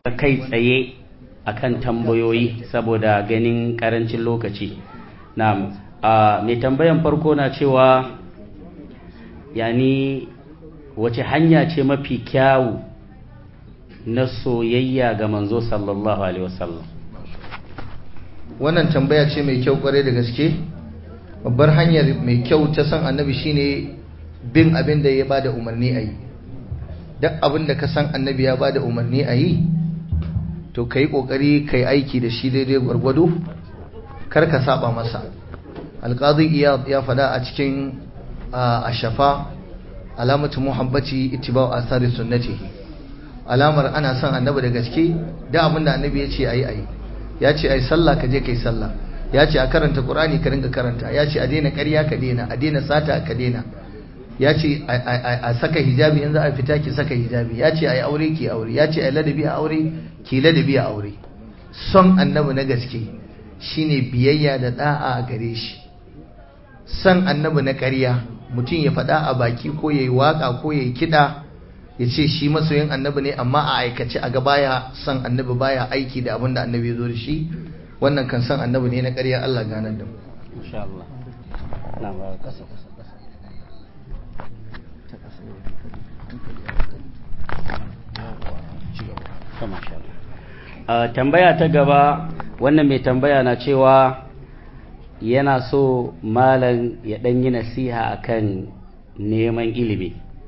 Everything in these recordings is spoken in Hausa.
kai tsaye akan tambayoyi saboda ganin karancin lokaci na mai tambayan farko na cewa yani wace hanya ce mafi kyawu na soyayya ga manzo sallallahu alaihi wasallam wannan tambaya ce mai kyau kwarai da gaske babbar hanyar mai kyau ta san annabi shine bin abin da ya bada umarni a yi duk abin da ka san annabi ya bada umarni a yi to ka yi ƙoƙari ka yi aiki da shi daidai gwargwado kar ka saba masa alƙazi ya faɗa a cikin a shafa alamatu muhabbaci ittiba'u asari sunnati alamar ana son annabi da gaske da abin da annabi ya ce ayi ayi ya ce ai sallah ka je kai sallah ya ce a karanta qur'ani ka ringa karanta ya ce a daina ƙarya ka daina a daina sata ka daina ya ce a saka hijabi yanzu a fita ki saka hijabi ya ce a yi aure ki aure ya ce a ladabi a aure ki ladabi a aure son annabi na gaske shine biyayya da da'a a gare shi son annabi na ƙarya mutum ya faɗa a baki ko ya yi waƙa ko ya yi kiɗa ya ce shi masoyin annabi ne amma a aikace a ga baya son annabi baya aiki da abin da annabi ya zo da shi wannan kan son annabi ne na ƙarya Allah ganar da mu insha Allah na ba kasa kasa Uh, tambaya ta gaba wannan mai tambaya na cewa yana so malam ya ɗan yi nasiha akan neman ilimi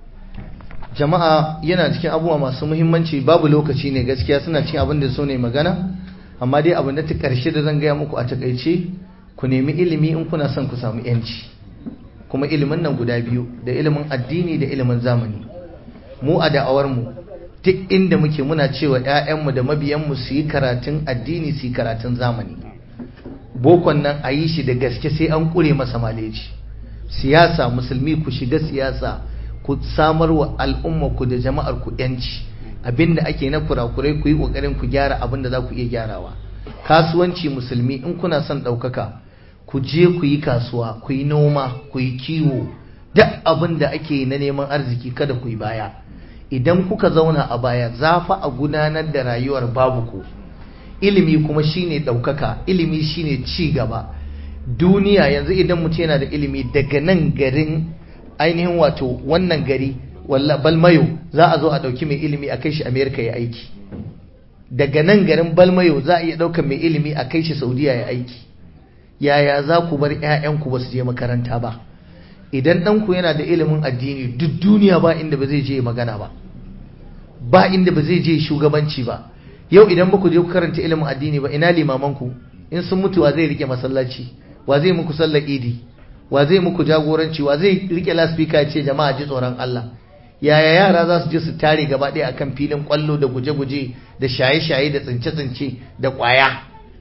jama'a yana cikin abubuwa masu muhimmanci babu lokaci ne gaskiya suna cikin abin da so ne magana amma dai abin da ta ƙarshe da zan gaya muku a takaice ku nemi ilimi in kuna son ku samu yanci kuma ilimin nan guda biyu da ilimin addini da ilimin zamani mu a da'awar mu duk inda muke muna cewa 'ya'yanmu da mabiyanmu su yi karatun addini su yi karatun zamani bokon nan a yi shi da gaske sai an ƙure masa maleji siyasa musulmi ku shiga siyasa ku samar wa al'umma ku da jama'ar ku yanci abinda ake na kurakurai ku yi ƙoƙarin ku gyara abin da za ku iya gyarawa kasuwanci musulmi in kuna son ɗaukaka ku je ku yi kasuwa ku yi noma ku yi kiwo duk abin da ake na neman arziki kada ku yi baya idan kuka zauna a baya za fa a gudanar da rayuwar babu ku ilimi kuma shine ɗaukaka ilimi shine ci gaba duniya yanzu idan mutum yana da ilimi daga nan garin ainihin wato wannan gari walla balmayo za a zo a ɗauki mai ilimi a kai shi amerika ya aiki daga nan garin balmayo za a iya ɗaukar mai ilimi a kai shi saudiya ya aiki yaya za ku bar 'ya'yanku ba su je makaranta ba idan ɗanku yana da ilimin addini duk duniya ba inda ba zai je magana ba ba inda ba zai je shugabanci ba yau idan ba ku je ku karanta ilimin addini ba ina limamanku in sun mutu wa zai rike masallaci wa zai muku sallar idi wa zai muku jagoranci wa zai rike laspika ce jama'a ji tsoron Allah yaya yara za su je su tare gaba ɗaya akan filin kwallo da guje-guje da shaye-shaye da tsince-tsince da ƙwaya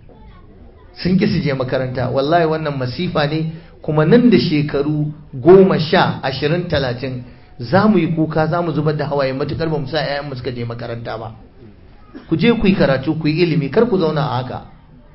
sun ki su je makaranta wallahi wannan masifa ne kuma nan da shekaru goma sha ashirin talatin za mu yi kuka za mu zubar da hawaye matukar ba mu sa 'ya'yanmu suka je makaranta ba ku je ku yi karatu ku yi ilimi kar ku zauna a haka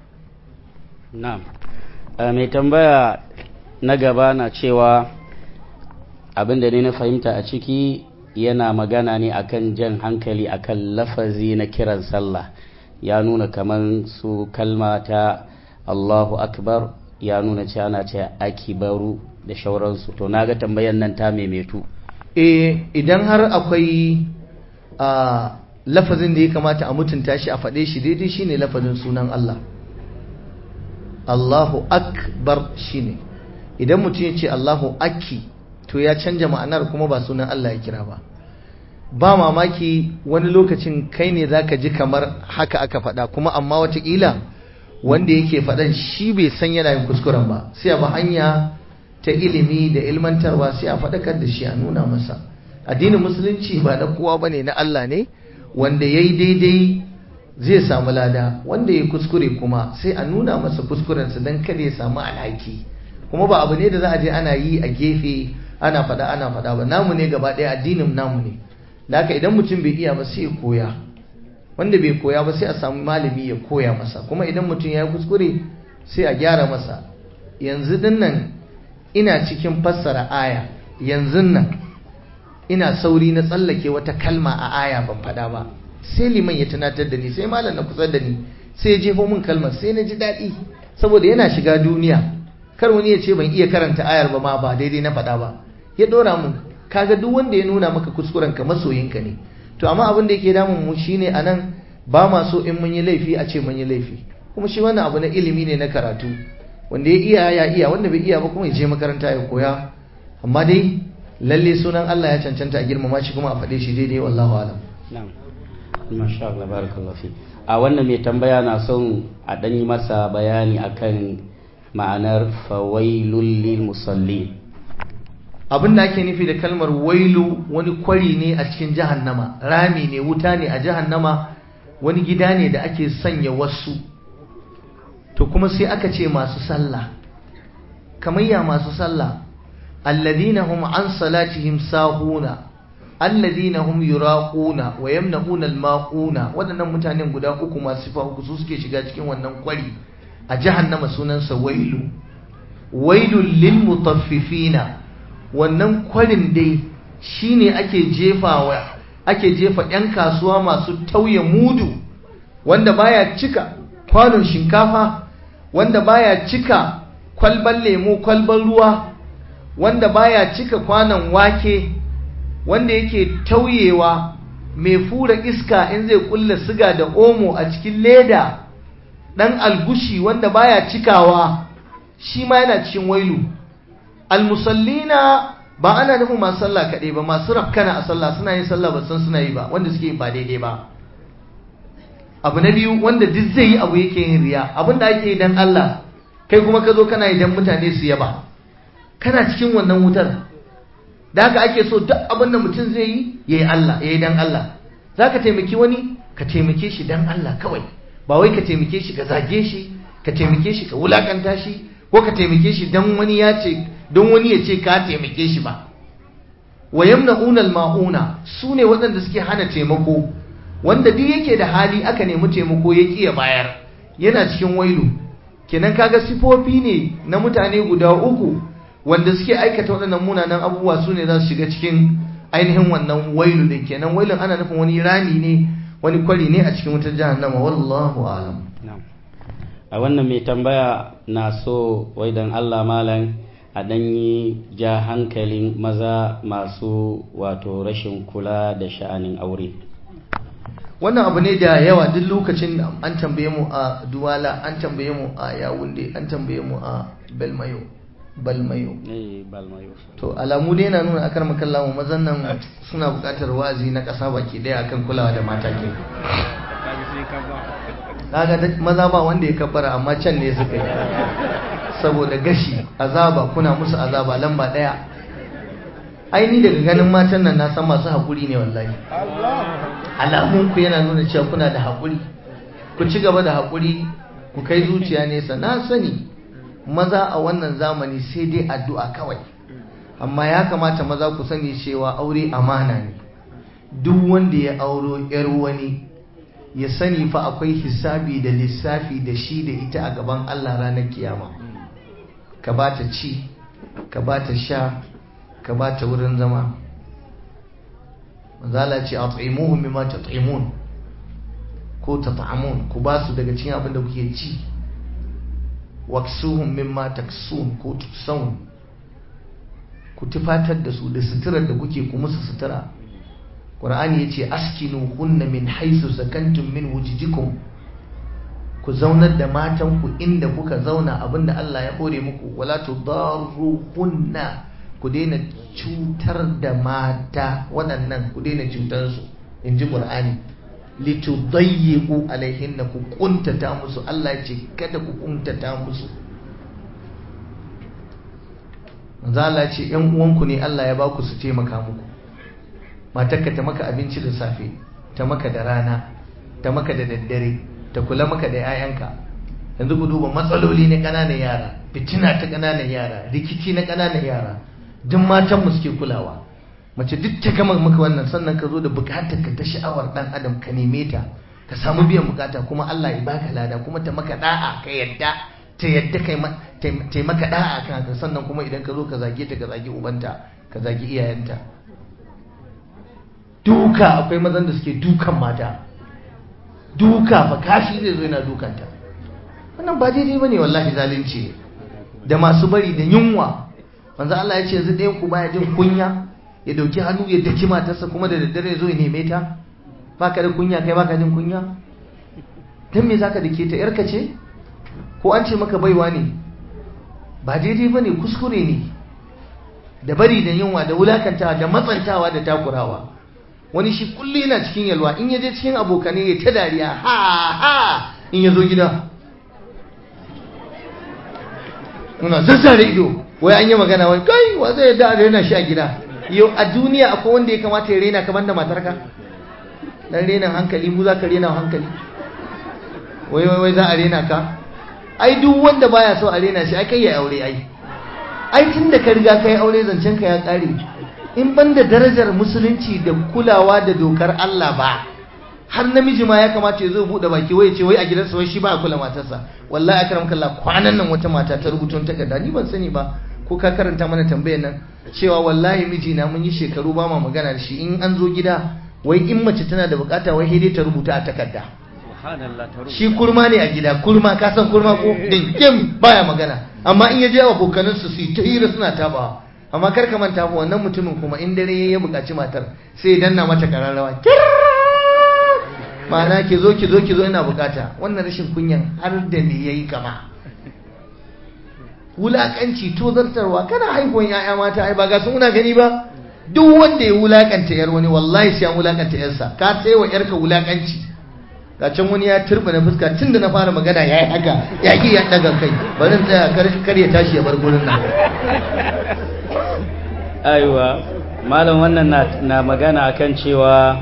na'am mai tambaya na gaba na cewa abin da ne na fahimta a ciki yana magana ne akan jan hankali akan lafazi na kiran sallah ya nuna kamar su kalma ta Allahu akbar ya nuna ce ana ce akibaru da shauransu to naga tambayan nan ta maimaitu eh idan har akwai a lafazin da ya kamata a mutunta shi a faɗe shi daidai shine lafazin sunan Allah Allahu akbar shine idan mutum ya ce Allahu aki to ya canja ma'anar kuma ba sunan Allah ya kira ba ba mamaki wani lokacin kai ne zaka ji kamar haka aka faɗa kuma amma watakila wanda yake faɗan shi bai san yana yin kuskuren ba sai a ba hanya ta ilimi da ilmantarwa sai a faɗakar da shi a nuna masa addinin musulunci ba na kowa bane na Allah ne wanda yayi daidai zai samu lada wanda ya kuskure kuma sai a nuna masa kuskurensa don kada ya samu alhaki kuma ba abu ne da za a je ana yi a gefe ana faɗa ana faɗa ba namu ne gaba ɗaya addinin namu ne da haka idan mutum bai iya ba sai ya koya wanda bai koya ba sai a samu malami ya koya masa kuma idan mutum ya yi kuskure sai a gyara masa yanzu dinnan ina cikin fassara aya yanzu nan ina sauri na tsallake wata kalma a aya ban faɗa ba sai liman ya tunatar da ni sai malam na kusa da ni sai ya jefo min kalmar sai na ji daɗi saboda yana shiga duniya kar wani ya ce ban iya karanta ayar ba ma ba daidai na faɗa ba ya ɗora mun kaga duk wanda ya nuna maka kuskuren ka masoyinka ne to amma abin da yake damun mu shine anan ba ma so in mun yi laifi a ce mun yi laifi kuma shi wannan abu na ilimi ne na karatu wanda ya iya ya iya wanda bai iya ba kuma ya je makaranta ya koya amma dai lalle sunan Allah ya cancanta a girmama shi kuma a faɗe shi daidai wallahu alam na'am masha Allah barakallahu fi a wannan mai tambaya na son a dan yi masa bayani akan ma'anar fawailul lil musallin abin da ake nufi da kalmar wailu wani kwari ne a cikin jahannama rami ne wuta ne a jahannama wani gida ne da ake sanya wasu to kuma sai aka ce masu sallah kamar ya masu sallah alladhina hum an salatihim sahuna alladhina hum yuraquna wa yamna'una almaquna wadannan mutanen guda uku masu sifa uku su suke shiga cikin wannan kwari a jahannama sunansa wailu wailul lil mutaffifina wannan kwarin dai shine ake jefawa ake jefa yan kasuwa masu tauye mudu wanda baya cika kwanon shinkafa wanda baya cika kwalban lemo kwalban ruwa wanda baya cika kwanon wake wanda yake tauyewa mai fura iska in zai kulla siga da omo a cikin leda dan algushi wanda baya cikawa shi ma yana cikin wailu almusallina ba ana nufin masu sallah kaɗai ba masu rafkana a sallah suna yin sallah ba san suna yi ba wanda suke ba daidai ba abu na biyu wanda duk zai yi abu yake yin riya abin da ake yi dan Allah kai kuma ka zo kana yi dan mutane su yaba kana cikin wannan wutar da haka ake so duk abin da mutum zai yi ya yi Allah ya yi dan Allah za ka taimaki wani ka taimake shi dan Allah kawai ba wai ka taimake shi ka zage shi ka taimake shi ka wulakanta shi ko ka taimake shi dan wani ya ce don wani ya ce ka taimake shi ba wa yamna'una al-ma'una sune waɗanda suke hana taimako wanda duk yake da hali aka nemi taimako ya ƙi ya bayar yana cikin wailu kenan kaga sifofi ne na mutane guda uku wanda suke aikata waɗannan munanan abubuwa su ne za su shiga cikin ainihin wannan wailu din kenan wailun ana nufin wani rami ne wani kwari ne a cikin wutar jahannama wallahu alam a wannan mai tambaya na so wai dan Allah malam a ɗanyi ja hankalin maza masu wato rashin kula da sha'anin aure wannan abu ne da yawa duk lokacin an tambaye mu a duwala an tambaye mu a yawunde an tambaye mu a belmayo balmayo to alamu dai yana nuna akar makalla mu mazan nan suna buƙatar wazi na ƙasa baki ɗaya akan kulawa da mata ke kaga maza ba wanda ya kabbara amma can ne suka yi saboda gashi azaba kuna musu azaba lamba ɗaya aini daga ganin matan nan na san masu haƙuri ne wallahi alamun ku yana nuna cewa kuna da haƙuri ku ci gaba da haƙuri ku kai zuciya nesa na sani maza a wannan zamani sai dai addu'a kawai amma ya kamata maza ku sani cewa aure amana ne duk wanda ya auro yar wani ya sani fa akwai hisabi da lissafi da shi da ita a gaban Allah ranar kiyama ka ba ta ci ka ba ta sha ka ba ta wurin zama manzala ce a tsa'imuhu mimma ta tsa'imun ko ta ta'amun ku ba su daga cikin abin da kuke ci waksuhum mimma taksun ko tuksaun ku tufatar da su da suturar da kuke ku musu sutura qur'ani yace askinu hunna min haisu sakantum min wujidikum ku zaunar da matan ku inda kuka zauna abinda Allah ya hore muku wala tudarru hunna ku daina cutar da mata waɗannan ku daina cutar su inji qur'ani litudayyiqu alaihinna ku kuntata musu Allah ce kada ku kuntata musu manzo Allah ce ƴan uwanku ne Allah ya baku su taimaka muku matarka ta maka abinci da safe ta maka da rana ta maka da daddare ta kula maka da 'ya'yanka yanzu ku duba matsaloli na ƙananan yara fitina ta ƙananan yara rikici na ƙananan yara duk matan mu suke kulawa mace duk ta gama maka wannan sannan ka zo da bukatar ka ta sha'awar dan adam ka neme ta ka samu biyan bukata kuma Allah ya baka lada kuma ta maka da'a ka yadda ta yadda kai ta maka da'a kan haka sannan kuma idan ka zo ka zage ta ka zage ubanta ka zage iyayenta duka akwai mazan da suke dukan mata duka fa kashi zai zo yana dukanta wannan ba daidai bane wallahi zalunci ne da masu bari da yunwa manzo Allah ya ce yanzu ɗayan ku baya jin kunya ya dauki hannu ya daki matarsa kuma da daddare ya zo ya neme ta baka da kunya kai baka jin kunya dan me zaka dake ta yarka ce ko an ce maka baiwa ne ba daidai bane kuskure ne da bari da yunwa da wulakantawa da matsantawa da takurawa wani shi kullu yana cikin yalwa in yaje cikin abokane ya ta dariya ha ha in yazo gida muna zazzare ido wai an yi magana wai kai wa zai yadda a rena shi a gida yau a duniya akwai wanda ya kamata ya rena kamar da matarka dan renan hankali mu za ka rena hankali wai wai wai za a rena ka ai duk wanda baya so a rena shi ai kai ya aure ai ai tun da ka riga kai aure zancen ka ya kare in ban da darajar musulunci da kulawa da dokar Allah ba har namiji ma ya kamata ya zo bude baki wai ce wai a gidansa wai shi ba a kula matarsa wallahi akram kallah kwanan nan wata mata ta rubuta takarda ni ban sani ba ko ka karanta mana tambayar nan cewa wallahi mijina mun yi shekaru ba ma magana da shi in an zo gida wai in mace tana da bukata wai dai ta rubuta a takarda shi kurma ne a gida kurma ka san kurma ko din kim baya magana amma in ya je abokanan su su ta hira suna tabawa amma kar ka manta fa wannan mutumin kuma in dare ya buƙaci matar sai ya danna mata kararrawa ma'ana ki zo ki zo ki zo ina bukata wannan rashin kunyan har da me yayi kama wulakanci tozartarwa kana haihuwan ya'ya mata ai ba ga sun muna gani ba duk wanda ya wulakanta yar wani wallahi sai an wulakanta yarsa ka sai wa yarka wulakanci ga can wani ya turba na fuska tunda na fara magana yayi haka ya ki ya daga kai bari in tsaya kar ya tashi ya bar gurin nan aiwa malam wannan na, na magana akan cewa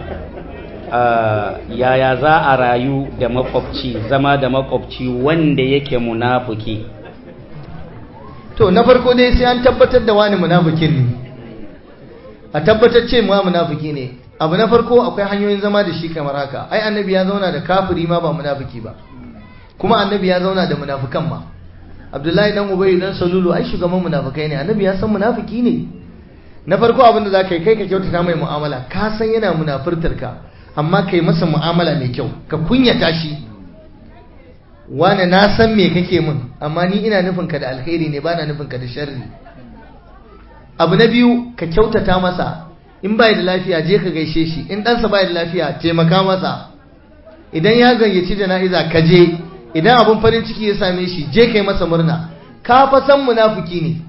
yaya za a rayu da makwabci zama da makwabci wanda yake munafuki to na farko dai sai an tabbatar da wani munafikin ne a tabbatar ce ma munafiki ne abu na farko akwai hanyoyin zama da shi kamar haka ai annabi ya zauna da kafiri ma ba munafiki ba kuma annabi ya zauna da munafikan ma abdullahi dan ubayy dan salulu ai shugaban munafikai ne annabi ya san munafiki ne na farko abin da zaka yi kai ka kyautata mai mu'amala ka san yana munafurtar ka amma kai masa mu'amala mai kyau ka kunyata shi wane na san me kake min amma ni ina nufin ka da alkhairi ne bana nufin ka da sharri abu na biyu ka kyautata masa in bai da lafiya je ka gaishe shi in ɗansa bai da lafiya taimaka masa idan ya gayyaci jana'iza ka je idan abin farin ciki ya same shi je kai masa murna ka fa san munafiki ne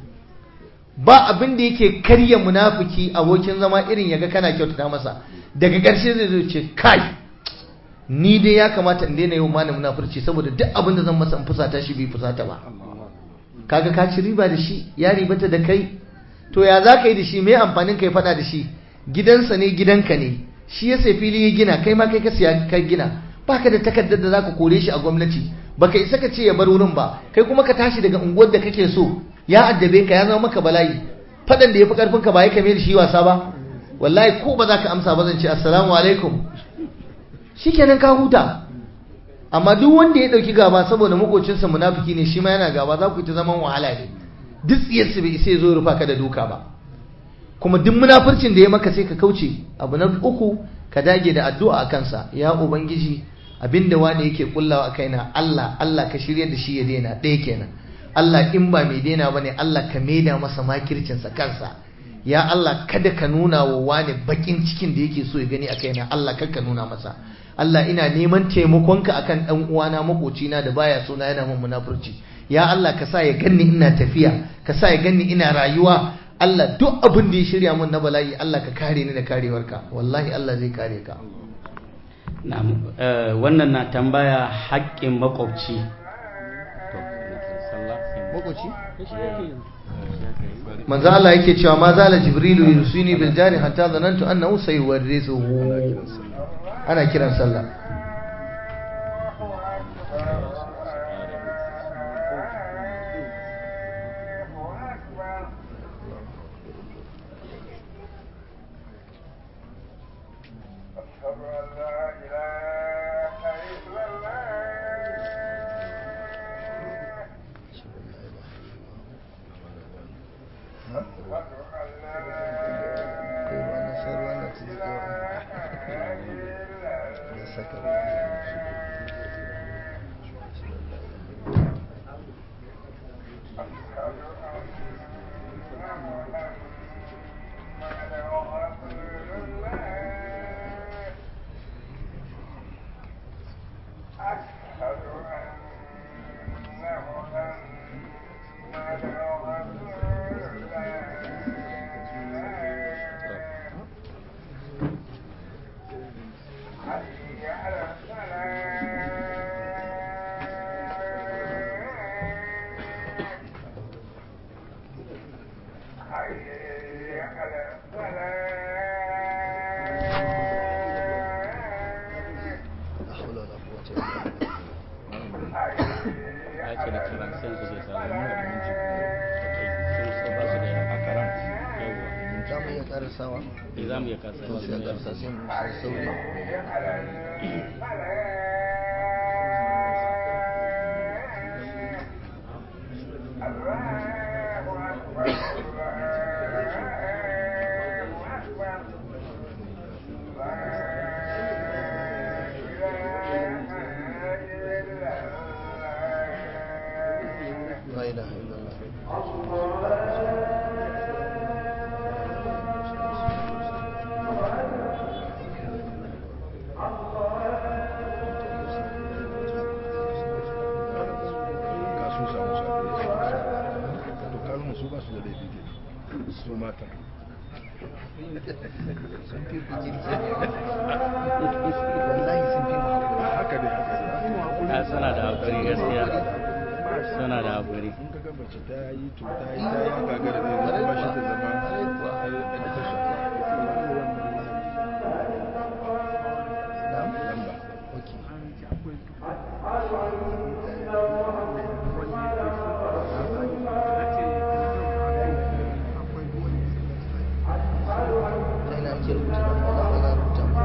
ba abin da yake karya munafiki abokin zama irin yaga kana kyautata masa daga ƙarshe zai zo ce kai ni dai ya kamata in daina yau mana munafurci saboda duk abin da zan masa in fusata shi bai fusata ba kaga ka ci riba da shi ya ribata da kai to ya za ka yi da shi mai amfanin kai fada da shi gidansa ne gidanka ne shi ya sai fili ya gina kai ma kai ka siya ka gina baka da takardar da zaka kore shi a gwamnati baka isa ka ce ya bar wurin ba kai kuma ka tashi daga unguwar da kake so ya addabe ka ya zama maka bala'i fadan da yafi karfin ka ba ya kame da shi wasa ba wallahi ko ba za ka amsa ba zan ce assalamu alaikum shikenan ka huta amma duk wanda ya dauki gaba saboda makocinsa munafiki ne shi ma yana gaba za ku ta zaman wahala ne duk tsiyarsu bai isa ya zo rufa ka da duka ba kuma duk munafurcin da ya maka sai ka kauce abu na uku ka dage da addu'a a kansa ya ubangiji abinda wani yake kullawa a kaina Allah Allah ka shirya da shi ya daina ɗaya kenan Allah in ba mai daina bane Allah ka maida masa makircinsa kansa ya Allah kada ka nuna wa wani bakin cikin da yake so ya gani a kaina Allah kar ka nuna masa Allah ina neman taimakonka akan dan uwana makocina da baya so na yana min munafurci ya Allah ka sa ya ganni ina tafiya ka sa ya ganni ina rayuwa Allah duk abin da ya shirya min na bala'i Allah ka kare ni da karewarka wallahi Allah zai kare ka wannan na tambaya haƙƙin makwabci makwabci manzo Allah yake cewa ma zala jibrilu yusini bil jari hatta zanantu annahu sayuwarrisuhu ana kiran sallah saka karasawa za mu iya kasa to sai a karsa sai mu sai sauri la ilaha illallah ga sun samu sa to kalmar su ba su da laifi ke su mata sun fi ku girki wallahi sun fi mu hakuri haka dai haka dai a suna da hakuri gaskiya suna da hakuri in ka ga mace ta yi to ta yi ta yi haka ga da zai ba shi ta zama ɗan tasha na'am lamba okay ta ina ake rubuta nan ba za ka rubuta ba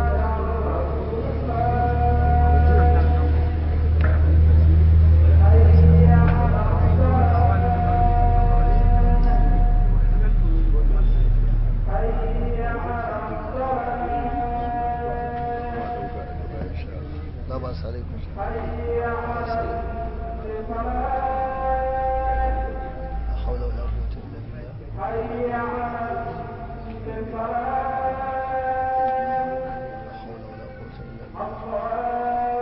kuma ɗauka daga baya insha Allah la ba sa alaikum la hawla wala quwwata illa billah la hawla wala quwwata illa billah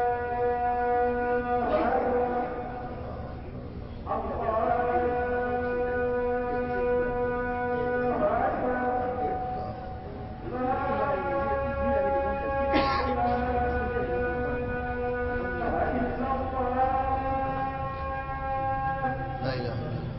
la ilaha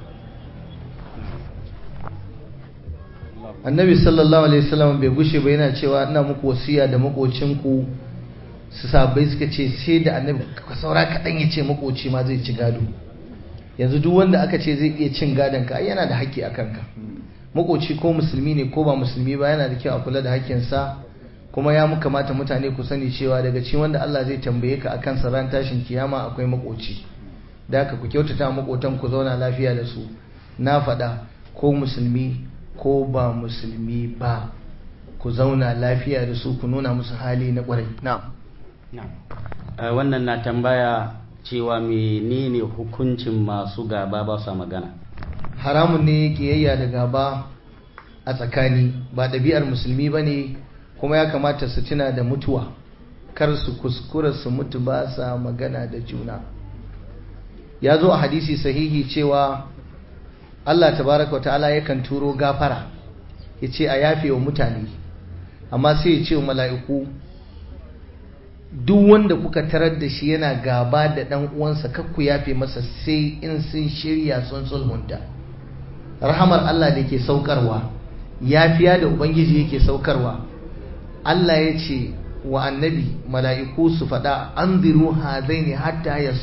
illallah annabi sallallahu alaihi wasallam bai gushe ba yana cewa ina muku wasiya da makocinku su sabai suka ce sai da annabi ka saura kaɗan ya ce makoci ma zai ci gado yanzu duk wanda aka ce zai iya cin gadon ka ai yana da haƙƙi a kanka makoci ko musulmi ne ko ba musulmi ba yana da kyau a kula da haƙƙinsa kuma ya mu kamata mutane ku sani cewa daga cikin wanda Allah zai tambaye ka akan sa ran tashin kiyama akwai makoci da haka ku kyautata makotan ku zauna lafiya da su na faɗa ko musulmi ko ba musulmi ba ku zauna lafiya da su ku nuna musu hali na ƙwarai na'am Na'am. Eh, wannan na tambaya cewa menene hukuncin masu gaba ba sa magana haramun ne kiyayya da gaba a tsakani ba ɗabi'ar musulmi ba ne kuma ya kamata su tuna da mutuwa kar su kuskura su mutu ba sa magana da juna ya zo a hadisi sahihi cewa Allah tabaraka wa ta'ala yakan turo gafara ya ce a yafe wa mutane amma sai ya ce wa mala'iku duk wanda kuka tarar da shi yana gaba da ɗan uwansa kakku yafe masa sai in sun shirya sun sulhunta rahamar Allah da ke saukarwa yafiya da ubangiji yake saukarwa Allah ya ce wa annabi mala'iku su faɗa an ziru hazaini hatta ya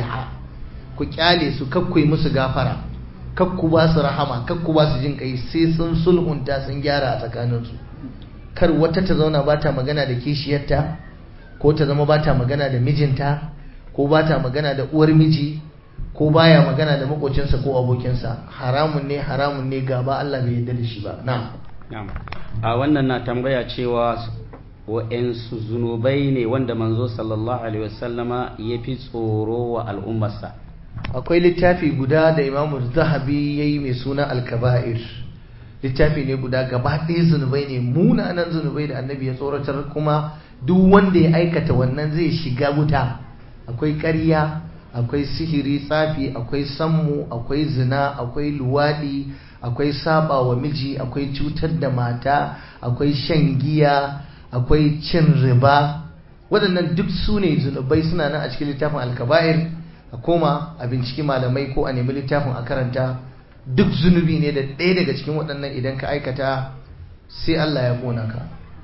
ku kyale su kakku yi musu gafara kakku ba su rahama kakku ba su jin kai sai sun sulhunta sun gyara a tsakaninsu kar wata ta zauna ba ta magana da kishiyarta ko ta zama ba ta magana da mijinta ko ba ta magana da uwar miji ko baya magana da makocinsa ko abokinsa haramun ne haramun ne gaba Allah bai yarda da shi ba na'am Na'am. a wannan na tambaya cewa wa'yansu zunubai ne wanda manzo sallallahu alaihi wasallama ya fi tsoro wa al'ummarsa akwai littafi guda da imamu zahabi ya yi mai suna alkaba'ir littafi ne guda gaba ɗaya zunubai ne munanan zunubai da annabi ya tsoratar kuma duk wanda ya aikata wannan zai shiga wuta akwai ƙarya akwai sihiri tsafi akwai sammu akwai zina akwai luwaɗi akwai saba wa miji akwai cutar da mata akwai shan giya akwai cin riba waɗannan duk su ne zunubai suna nan a cikin littafin alkaba'ir a koma a binciki malamai ko a nemi littafin a karanta duk zunubi ne da ɗaya daga cikin waɗannan idan ka aikata sai Allah ya kona ka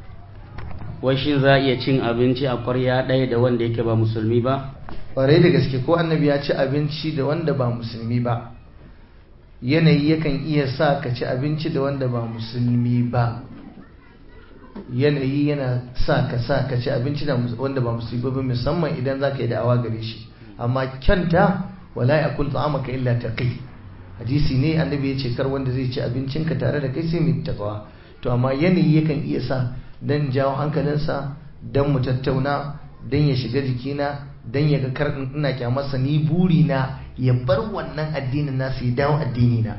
wai shi za a iya cin abinci a ƙwarya ɗaya da wanda yake ba musulmi ba ƙwarai da gaske ko annabi ya ci abinci da wanda ba musulmi ba yanayi yakan iya sa ka ci abinci da wanda ba musulmi ba yanayi yana sa ka sa ka ci abinci da wanda ba musulmi ba musamman idan za ka yi da'awa gare shi amma kyanta wala ya kul ta'amaka illa taqi hadisi ne annabi ya ce kar wanda zai ci abincinka tare da kai sai mai takawa to amma yanayi yakan iya sa dan jawo hankalinsa dan mu tattauna dan ya shiga jikina dan ya ga kar ina kyamarsa ni buri na ya bar wannan addinin nasu ya dawo addini na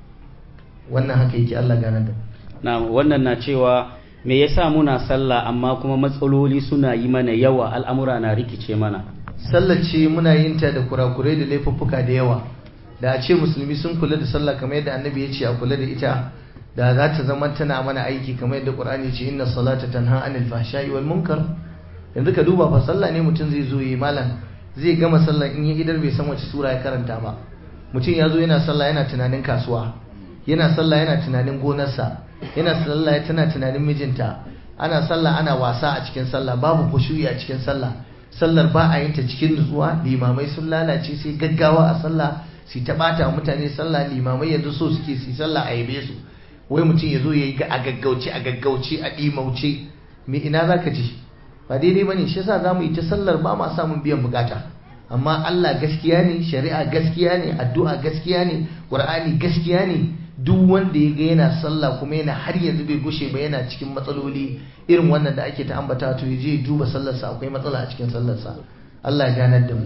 wannan haka yake Allah gane da na wannan na cewa me yasa muna sallah amma kuma matsaloli suna yi mana yawa al'amura na rikice mana sallar ce muna yin ta da kurakurai da laifuffuka da yawa da a ce musulmi sun kula da sallah kamar yadda annabi ya ce a kula da ita da za ta zama tana mana aiki kamar yadda qur'ani ce inna salata tanha anil fahsha'i wal munkar yanzu ka duba fa sallah ne mutum zai zo yi malam zai gama sallah in ya idar bai san wace sura ya karanta ba mutum ya zo yana sallah yana tunanin kasuwa yana sallah yana tunanin gonarsa yana sallah tana tunanin mijinta ana sallah ana wasa a cikin sallah babu khushu'i a cikin sallah sallar ba a yin ta cikin nutsuwa limamai sun lalace sai gaggawa a sallah su ta bata mutane sallah limamai yanzu so suke su sallah a yabe su wai mutum ya zo ya yi a gaggauce a gaggauce a ɗimauce me ina za ka ji ba daidai ba ne shi yasa za mu yi ta sallar ba ma samun biyan bukata amma Allah gaskiya ne shari'a gaskiya ne addu'a gaskiya ne ƙur'ani gaskiya ne duk wanda ya ga yana sallah kuma yana har yanzu bai gushe ba yana cikin matsaloli irin wannan da ake ta ambata to ya je duba sallarsa akwai matsala a cikin sallarsa Allah ya ganar da mu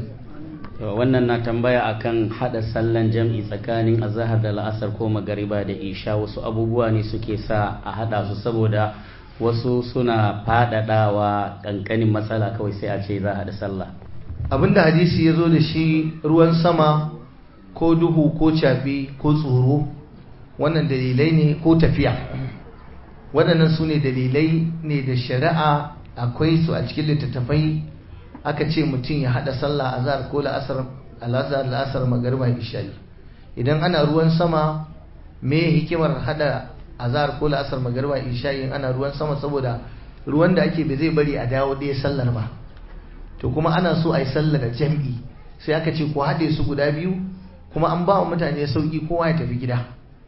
wannan na tambaya akan hada sallan jam'i tsakanin azhar da la'asar ko magariba da isha wasu abubuwa ne suke sa a hada su saboda wasu suna fadadawa kankanin matsala kawai sai a ce za a hada sallah abinda hadisi ya zo da shi ruwan sama ko duhu ko cafi ko tsoro wannan dalilai ne ko tafiya waɗannan su ne dalilai ne da shari'a akwai su a cikin littattafai aka ce mutum ya haɗa sallah azhar ko la'asar al'azhar la'asar magariba isha'i idan ana ruwan sama me hikimar haɗa azhar ko la'asar magariba isha'i in ana ruwan sama saboda ruwan da ake bai zai bari a dawo ɗaya sallar ba to kuma ana so a yi sallar jam'i sai aka ce ku haɗe su guda biyu kuma an ba wa mutane sauƙi kowa ya tafi gida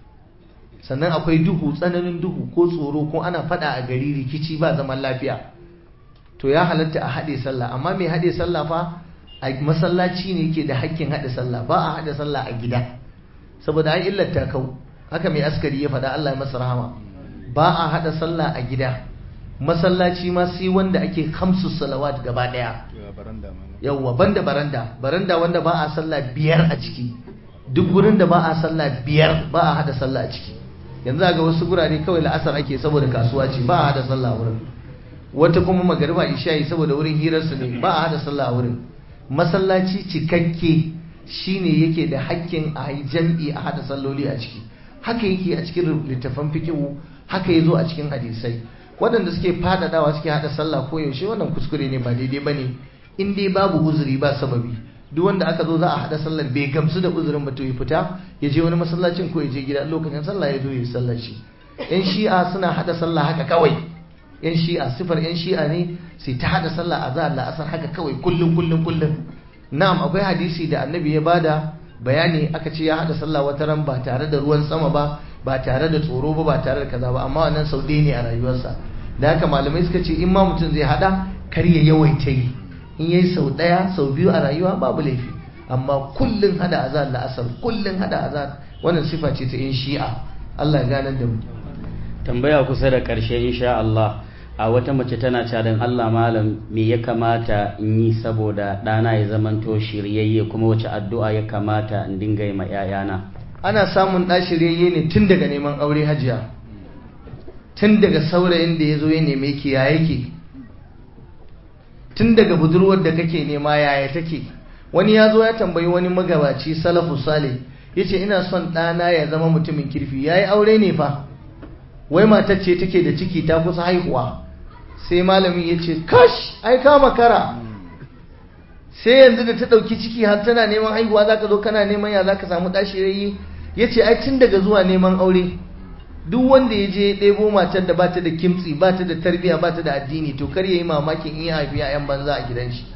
sannan akwai duhu tsananin duhu ko tsoro ko ana fada a gari rikici ba zaman lafiya to ya halatta a haɗe sallah amma mai haɗe sallah fa a masallaci ne yake da hakkin haɗe sallah ba a haɗe sallah a gida saboda an illata kau haka mai askari ya faɗa Allah ya masa rahama ba a haɗa sallah a gida masallaci ma sai wanda ake kamsu salawat gaba ɗaya yawwa banda baranda baranda wanda ba a sallah biyar a ciki duk gurin da ba a sallah biyar ba a haɗa sallah a ciki yanzu ga wasu gurare kawai la'asar ake saboda kasuwa ce ba a hada sallah wurin wata kuma magariba isha'i saboda wurin hirarsu ne ba a hada sallah wurin masallaci cikakke shine yake da hakkin a yi jam'i a hada salloli a ciki haka yake a cikin littafan fikihu haka ya zo a cikin hadisai waɗanda suke faɗaɗawa suke hada sallah ko yaushe wannan kuskure ne ba daidai ba ne in dai babu uzuri ba sababi duk wanda aka zo za a hada sallar bai gamsu da uzurin ba to ya fita ya je wani masallacin ko ya je gida lokacin sallah ya zo ya sallar shi yan shi'a suna hada sallah haka kawai yan shi'a sifar yan shi'a ne sai ta hada sallah a zahar la'asar haka kawai kullum kullum kullum na'am akwai hadisi da annabi ya bada bayani aka ce ya hada sallah wata ran ba tare da ruwan sama ba ba tare da tsoro ba ba tare da kaza ba amma wannan sau ɗaya ne a rayuwarsa da haka malamai suka ce in ma mutum zai hada kar ya yawaita yi in yayi sau ɗaya sau biyu a rayuwa babu laifi amma kullun hada azar la'asar kullun hada azar wannan sifa ce ta yin shi'a Allah ya ganar da mu tambaya kusa da ƙarshe insha Allah a wata mace tana cadan Allah malam me ya kamata in yi saboda ɗana ya zamanto shiryayye kuma wace addu'a ya kamata in dinga yi ma 'ya'yana ana samun ɗa shiryayye ne tun daga neman aure hajiya tun daga saurayin da ya zo ya neme ki ya yake tun daga budurwar da kake nema yaya take wani ya zo ya tambayi wani magabaci salafu salih ya ce ina son ɗana ya zama mutumin kirfi ya yi aure ne fa wai matar ce take da ciki ta kusa haihuwa sai malamin ya ce kash ai ka makara sai yanzu da ta ɗauki ciki har tana neman haihuwa za ka zo kana neman ya za ka samu ɗashi yayi ya ce ai tun daga zuwa neman aure duk wanda ya je ɗebo matar da bata da kimtsi bata da tarbiya bata da addini to kar yayi mamakin in ya haifi 'ya'yan banza a gidan shi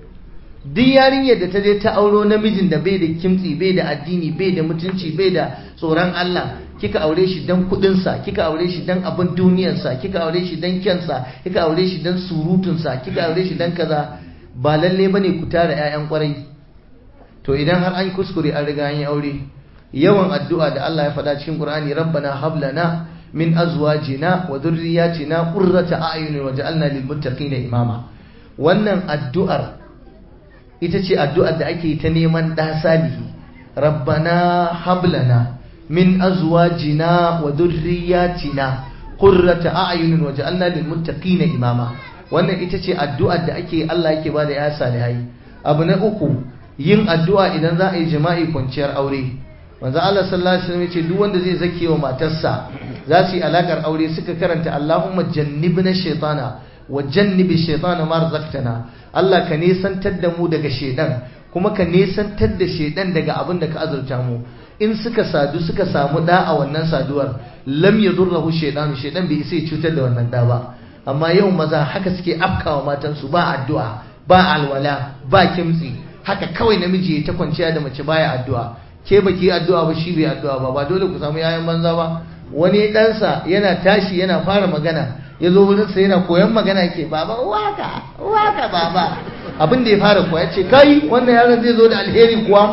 duk yarinyar da ta je ta auro namijin da bai da kimtsi bai da addini bai da mutunci bai da tsoron Allah kika aure shi dan kudinsa kika aure shi dan abin duniyarsa kika aure shi dan kyansa kika aure shi dan surutunsa kika aure shi dan kaza ba lalle bane ku tara ƴaƴan kwarai to idan har an kuskure an riga an yi aure yawan addu'a da Allah ya faɗa cikin Qur'ani rabbana hab lana min azwajina wa dhurriyyatina qurrata a'yunin waj'alna lil muttaqina imama wannan addu'ar ita ce addu'ar da ake ta neman ɗa salihi rabbana hablana min azwajina wa dhurriyyatina qurrata a'yunin waj'alna lil muttaqina imama wannan ita ce addu'ar da ake Allah yake bada ya salihai abu na uku yin addu'a idan za a yi jima'i kwanciyar aure manzo Allah sallallahu alaihi wasallam ya ce duk wanda zai zake wa matarsa za su yi alakar aure suka karanta Allahumma jannibna shaytana wa jannibi shaytana ma razaqtana Allah ka nesantar da mu daga shedan kuma ka nesantar da shedan daga abin da ka azurta mu in suka sadu suka samu da a wannan saduwar lam yadurruhu shaytanu shedan bai sai cutar da wannan da ba amma yau maza haka suke afkawa matansu ba addu'a ba alwala ba kimtsi haka kawai namiji ya ta kwanciya da mace baya addu'a ke baki addu'a ba shi bai addu'a ba ba dole ku samu yayan banza ba wani ɗansa yana tashi yana fara magana ya zo wurinsa yana koyon magana ke baba waka waka baba abin da ya fara koya ce kai wannan yaron zai zo da alheri kuwa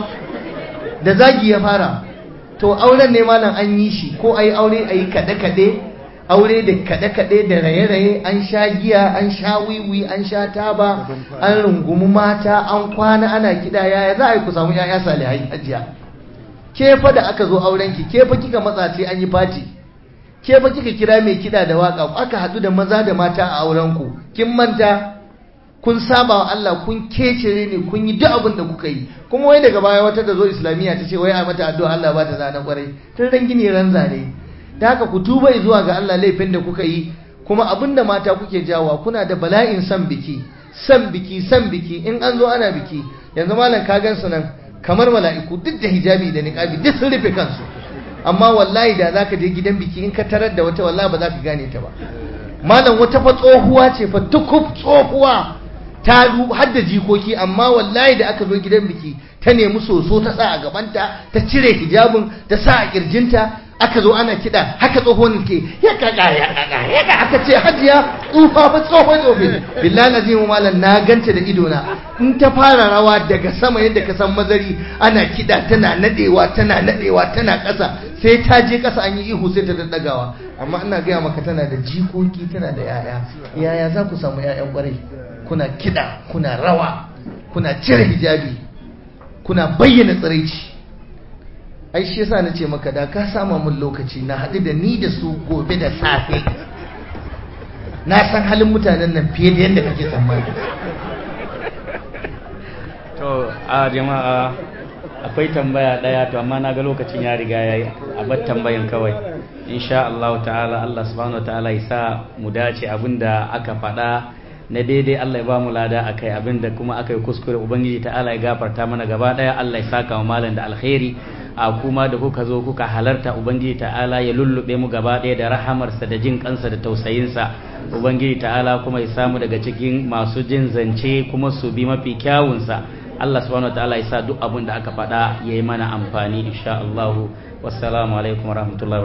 da zagi ya fara to auren ne malam an yi shi ko ayi aure ayi kaɗe-kaɗe aure da kaɗe-kaɗe da raye-raye an sha giya an sha wiwi an sha taba an rungumi mata an kwana ana kiɗa yaya za a yi ku samu 'ya'ya salihai hajiya ke fa da aka zo aurenki ke fa kika matsa sai an yi fati ke fa kika kira mai kiɗa da waka aka haɗu da maza da mata a aurenku kin manta kun saba wa Allah kun kecere ne kun yi duk abin da kuka yi kuma wai daga baya wata da zo islamiyya ta ce wai a mata addu'a Allah ba ta zana kwarai tun ran gini ran zane da haka ku tuba zuwa ga Allah laifin da kuka yi kuma abin da mata kuke jawa kuna da bala'in san biki san biki san biki in an zo ana biki yanzu malam ka gan su nan kamar mala'iku duk da hijabi da niqabi duk sun rufe kansu amma wallahi da zaka je gidan biki in ka tarar da wata wallahi ba za ka gane ta ba malam wata fa tsohuwa ce fa tukub tsohuwa ta har da jikoki amma wallahi da aka zo gidan biki ta nemi soso ta sa a gabanta ta cire hijabin ta sa a kirjinta aka zo ana kiɗa haka tsohon ke ya kaga ya kaga ya kaga aka ce hajiya tsufa fa tsohon tsofi billahi lazim malam na ganta da ido na in ta fara rawa daga sama yadda ka san mazari ana kiɗa tana nadewa tana nadewa tana ƙasa sai ta je ƙasa an yi ihu sai ta daddagawa amma ina gaya maka tana da jikoki tana da yaya yaya za ku samu yayan kwarai kuna kiɗa kuna rawa kuna cire hijabi kuna bayyana tsiraici ai shi yasa nace maka da ka sama mun lokaci na haɗu da ni da su gobe da safe na san halin mutanen nan fiye da yadda kake tsammani to a jama'a akwai tambaya daya to amma na ga lokacin ya riga yayi a bar tambayan kawai insha Allah ta'ala Allah subhanahu wa ta'ala ya sa mu dace abinda aka faɗa na daidai Allah ya ba mu lada akai abinda kuma aka yi kuskure ubangiji ta'ala ya gafarta mana gaba daya Allah ya saka wa malam da alkhairi a kuma da kuka zo kuka halarta ubangiji ta'ala ya lullube mu gaba daya da rahamarsa da jin kansa da tausayinsa ubangiji ta'ala kuma ya samu daga cikin masu jin zance kuma su bi mafi kyawunsa Allah subhanahu wa ta'ala ya sa duk abin da aka faɗa ya yi mana amfani insha Allah wassalamu alaikum warahmatullahi